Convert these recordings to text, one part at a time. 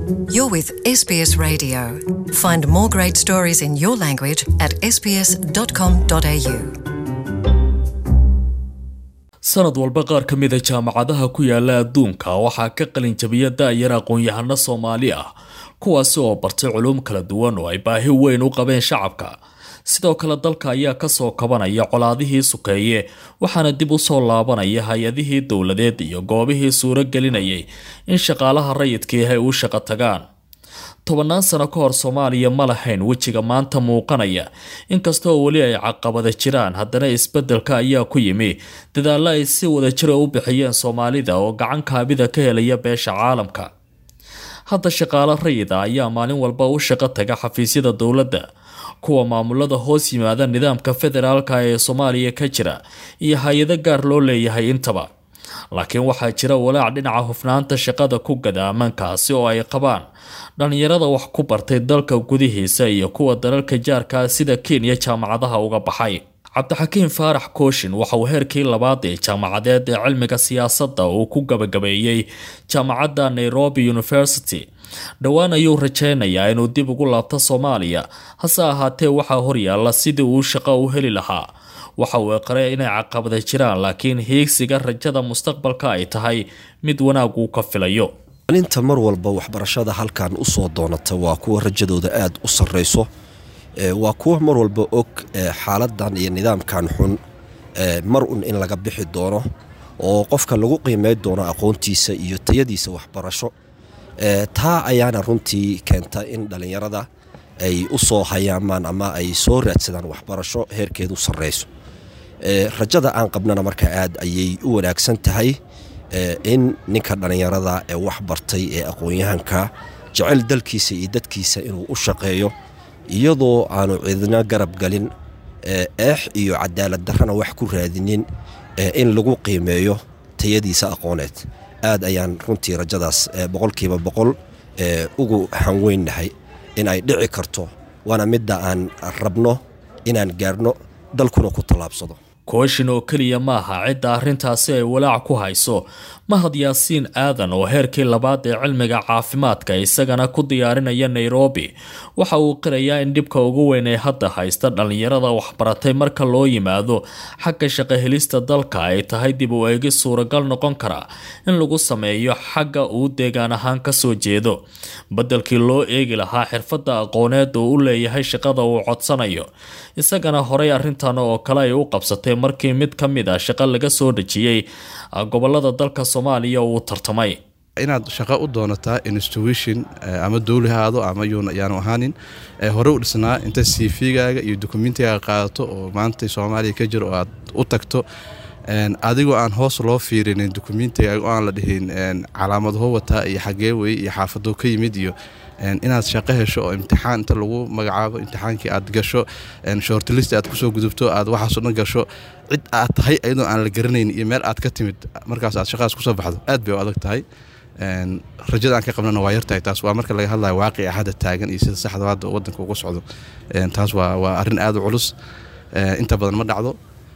You're with SBS Radio. Find more great stories in your language at sbs.com.au. sanad walba qaar ka mida jaamacadaha ku yaala adduunka waxaa ka qalin jabiya da-yar aqoon-yahano soomaali ah kuwaasi oo bartay culuum kala duwan oo ay baahi weyn u qabeen shacabka sidoo kale dalka ayaa kasoo kabanaya colaadihii sukeeye waxaana dib u soo laabanaya hay-adihii dowladeed iyo goobihii suuro gelinayay in shaqaalaha rayidkii ay u shaqo tagaan tobannaan sano ka hor soomaaliya ma lahayn wejiga maanta muuqanaya inkastoo weli ay caqabada jiraan haddana isbeddelka ayaa ku yimi dadaallo ay si wadajira u bixiyeen soomaalida oo gacan kaabida ka helaya beesha caalamka hadda shaqaalo rayida ayaa maalin walba u shaqo taga xafiisyada dowladda kuwa maamulada hoos yimaada nidaamka federaalka ee soomaaliya ka jira iyo hay-ado gaar loo leeyahay intaba laakiin waxaa jira walaac dhinaca hufnaanta shaqada ku gadaaman kaasi oo ay qabaan dhalinyarada wax ku bartay dalka gudihiisa iyo kuwa dalalka jaarka sida kenya jaamacadaha uga baxay cabdixakiim faarax kooshin waxa uu heerkii labaad ee jaamacadeed ee cilmiga siyaasadda uu ku gabagabeeyey jaamacadda nairobi university dhowaan ayuu rajeynayaa inuu dib ugu laabto soomaaliya hase ahaatee waxaa horyaala sidii uu shaqo u heli lahaa waxa uu eqray inay caqabada jiraan laakiin hiigsiga rajada mustaqbalka ay tahay mid wanaag uu ka filayo inta mar walba waxbarashada halkan usoo doonata waa kuwa rajadooda aada u sarreyso waa kuwa mar walba og xaaladan iyo nidaamkan xun mar un in laga bixi doono oo qofka lagu qiimey doono aqoontiisa iyo tayadiisa waxbarasho taa ayaana runtii keenta in dhallinyarada ay u soo hayaamaan ama ay soo raadsadaan waxbarasho heerkeedu sarreyso rajada aan qabnana marka aad ayay u wanaagsan tahay in ninka dhallinyarada ee wax bartay ee aqoon-yahanka jecel dalkiisa iyo dadkiisa inuu u shaqeeyo iyadoo aanu cidna garab galin eex iyo cadaalad darrana wax ku raadinin in lagu qiimeeyo tayadiisa aqooneed aad ayaan runtii rajadaas boqolkiiba boqol ugu hanweynnahay in ay dhici karto waana midda aan rabno inaan gaarno dalkuna ku tallaabsado kooshin oo keliya maaha cidda arrintaasi ay walaac ku hayso mahad yaasiin aadan oo heerkii labaad ee cilmiga caafimaadka isagana ku diyaarinaya nairobi waxa uu qirayaa in dhibka ugu weyn ee hadda haysta dhallinyarada waxbaratay marka loo yimaado xagga shaqohelista dalka ay tahay dib u eegis suuragal noqon kara in lagu sameeyo xagga uu deegaan ahaan kasoo jeedo beddelkii loo eegi lahaa xirfadda aqooneed oo u leeyahay shaqada uu codsanayo isagana horey arrintan oo kale ay u qabsatay markii mid ka mid a shaqo laga soo dhejiyey gobolada dalka soomaaliya uu tartamay inaad shaqo u doonataa institution ama dowli ha aado ama yaanu ahaanin hore u dhisnaa inta cv-gaaga iyo dokumentigaaga qaadato oo maanta soomaaliya ka jiro oo aad u tagto adigoo aan hoos loo fiirinin dokumentigaaga oo aan la dhihin calaamadho wataa iyo xagee wey iyo xaafadoo ka yimid iyo inaad shaqo hesho oo imtixaan inta lagu magacaabo imtixaankii aad gasho shortlist aad kusoo gudubto aad waxaasoo dhan gasho cid aad tahay ayadoo aan la garanayn iyo meel aad ka timid markaas aad shaqadaas kusoo baxdo aad bay u adag tahay rajada aan ka qabnana waa yartahay taas waa marka laga hadlayo waaqica hadda taagan iyo sida saxda hadda wadanka uga socdo taas waa arrin aada u culus inta badan ma dhacdo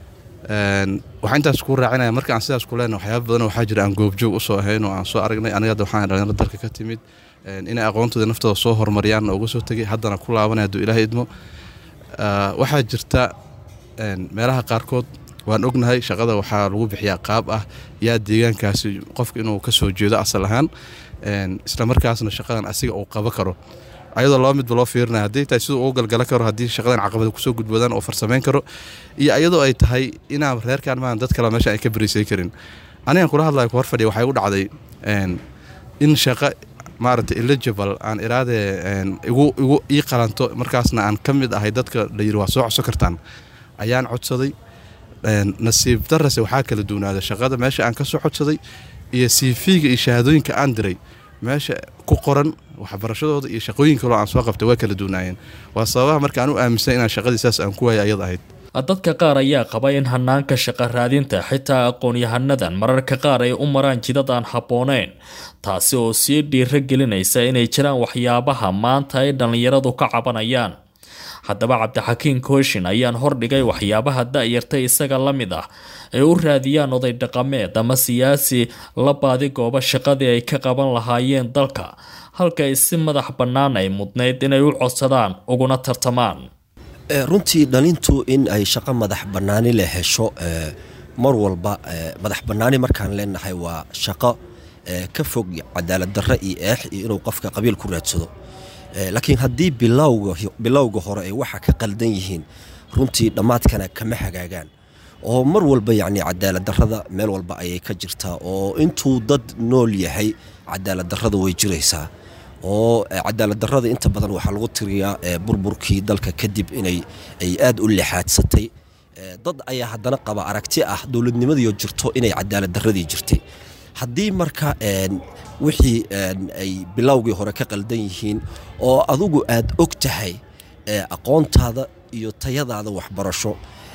waxaa intaas kuu raacinaya marka aan sidaas ku leenahay waxyaaba badan waxaa jira aan goobjoog usoo ahayn oo aan soo aragnay aniga hadda waxaan dhalinyaro dalka ka timid inay aqoontooda naftooda soo horumariyaan uga soo tegay haddana ku laabanaya hadduu ilaahay idmo waxaa jirta meelaha qaarkood waan ognahay shaqada waxaa lagu bixiyaa qaab ah yaa deegaankaasi qofka inuu ka soo jeedo asal ahaan isla markaasna shaqadan asiga uu qabo karo ayadoo laba midba loo fiirinaya haddii tahay siduu ugu galgala karo haddii shaqadan caqabada kusoo gudboodaan oo farsamayn karo iyo iyadoo ay tahay inaan reerkaan maan dad kale meesha ay ka bariisay karin anigan kula hadlayo ku hor fadhiya waxay u dhacday in shaqo maaragtay eligible aan iraadee igu igu ii qalanto markaasna aan ka mid ahay dadka la yiri waa soo codso kartaan ayaan codsaday nasiib darase waxaa kala duwnaada shaqada meesha aan ka soo codsaday iyo cv-ga iyo shahaadooyinka aan diray meesha ku qoran waxbarashadooda iyo shaqooyin kaloo aan soo qabtay waa kala duwnaayeen waa sababaha marka aan u aaminsan inaan shaqadii saas aan ku waaya ayad ahayd dadka qaar ayaa qaba in hanaanka shaqo raadinta xitaa aqoon-yahanadan mararka qaar ay u maraan jidad aan habbooneyn taasi oo sii dhiiro gelinaysa inay jiraan waxyaabaha maanta ay dhallinyaradu ka cabanayaan haddaba cabdixakiin kooshin ayaan hordhigay waxyaabaha da-yarta isaga la mid ah ay u raadiyaan oday dhaqameed ama siyaasi la baadi gooba shaqadii ay ka qaban lahaayeen dalka halka ay si madax bannaan ay mudnayd inay u codsadaan uguna tartamaan runtii dhalintu in ay shaqo madax bannaani la hesho mar walba madax bannaani markaan leenahay waa shaqo ka fog cadaalad darre iyo eex iyo inuu qofka qabiil ku raadsado laakiin haddii bilowga hore ay waxa ka qaldan yihiin runtii dhammaadkana kama hagaagaan oo mar walba yacni cadaalad darrada meel walba ayay ka jirtaa oo intuu dad nool yahay cadaalad darrada way jiraysaa oo cadaalad darrada inta badan waxaa lagu tiriyaa burburkii dalka kadib inay ay aad u lixaadsatay dad ayaa haddana qaba aragti ah dowladnimadiio jirto inay cadaalad darradii jirtay haddii marka wixii ay bilowgii hore ka qaldan yihiin oo adugu aad og tahay aqoontaada iyo tayadaada waxbarasho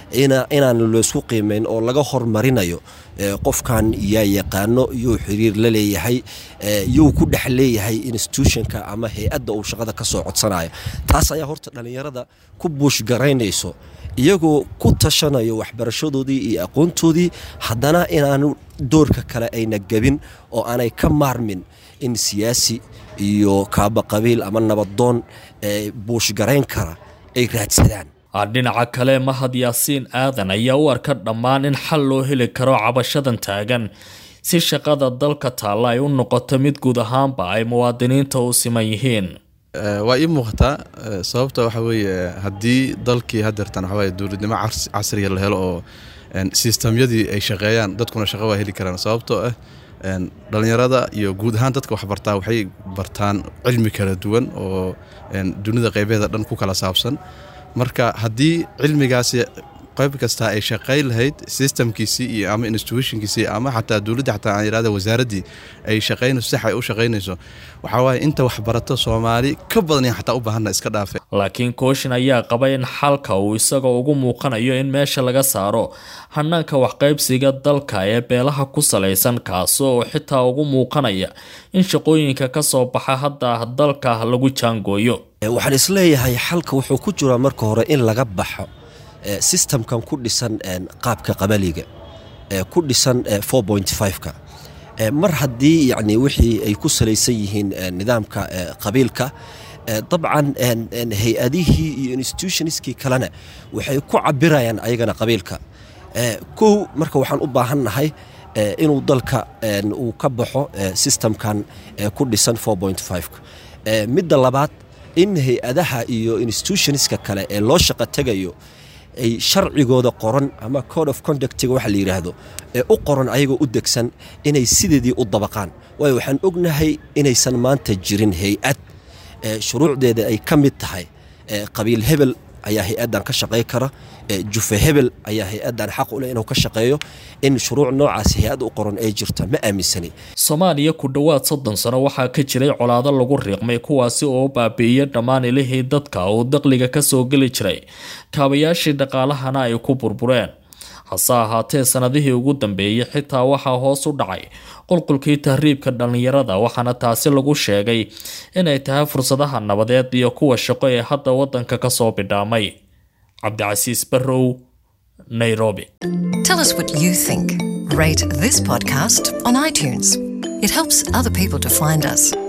inaan laysku qiimayn oo laga hormarinayo qofkan yaa yaqaano yuu xiriir la leeyahay yuu ku dhex leeyahay institutionka ama hay-adda uu shaqada ka soo codsanaya taas ayaa horta dhallinyarada ku buushgaraynayso iyagoo ku tashanayo waxbarashadoodii iyo aqoontoodii haddana inaanu doorka kale ayna gebin oo aanay ka maarmin in siyaasi iyo kaaba qabiil ama nabadoon buushgarayn kara ay raadsadaan dhinaca kale mahad yaasiin aadan ayaa u arka dhammaan in xal loo heli karo cabashadan taagan si shaqada dalka taalla ay u noqoto mid guud ahaanba ay muwaadiniinta u siman yihiin waa ii muuqataa sababta waxa weeye haddii dalkii hadeertan waxaweye dowladnimo casriya la helo oo sistamyadii ay shaqeeyaan dadkuna shaqo waa heli karaan sababtoo ah dhalinyarada iyo guud ahaan dadka waxbartaa waxay bartaan cilmi kala duwan oo dunida qeybeeda dhan ku kala saabsan marka haddii cilmigaasi qayb kastaa ay shaqayn lahayd systemkiisii iyo ama institutionkiisii ama xataa dowladda xataa aan yidhahda wasaaraddii ay shaqaynayso sax ay u shaqaynayso waxaa waaye inta waxbarato soomaali ka badan xataa u baahanna iska dhaafe laakiin kooshin ayaa qaba in xalka uu isaga ugu muuqanayo in meesha laga saaro hanaanka waxqaybsiga dalka ee beelaha ku salaysan kaasi oo xitaa ugu muuqanaya in shaqooyinka ka soo baxa hadda dalka lagu jaangooyo waxaan isleeyahay xalka wuxuu ku jiraa marka hore in laga baxo sistamkan ku dhisan qaabka qabaliga ku dhisan ka mar haddii yani wixii ay ku salaysan yihiin nidaamka qabiilka dabcan hay-adihii iyo institutionskii kalena waxay ku cabirayaan ayagana qabiilka kow marka waxaan u baahannahay inuu dalka uu ka baxo sistamkan ku dhisan midda labaad in hay-adaha iyo institutionska kale ee loo shaqo tegayo ay sharcigooda qoran ama code of conductiga waxa la yidhaahdo ee u qoran ayagoo u degsan inay sideedii u dabaqaan waayo waxaan ognahay inaysan maanta jirin hay-ad shuruucdeeda ay ka mid tahay qabiil hebel ayaa hay-addan ka shaqey kara jufe hebel ayaa hay-addan xaq u leh inuu ka shaqeeyo in shuruuc noocaas hay-ad u qoran ay jirta ma aaminsani soomaaliya ku dhowaad soddon sano waxaa ka jiray colaado lagu riiqmay kuwaasi oo baabi'iyey dhammaan ilihii dadka uu daqliga ka soo geli jiray kaabayaashii dhaqaalahana ay ku burbureen hase ahaatee sanadihii ugu dambeeyey xitaa waxaa hoos u dhacay qulqulkii tahriibka dhallinyarada waxaana taasi lagu sheegay inay tahay fursadaha nabadeed iyo kuwa shaqo ee hadda waddanka ka soo bidhaamay cabdicasiis barrow nairobi Tell us what you think. Rate this podcast on iTunes. It helps other people to find us.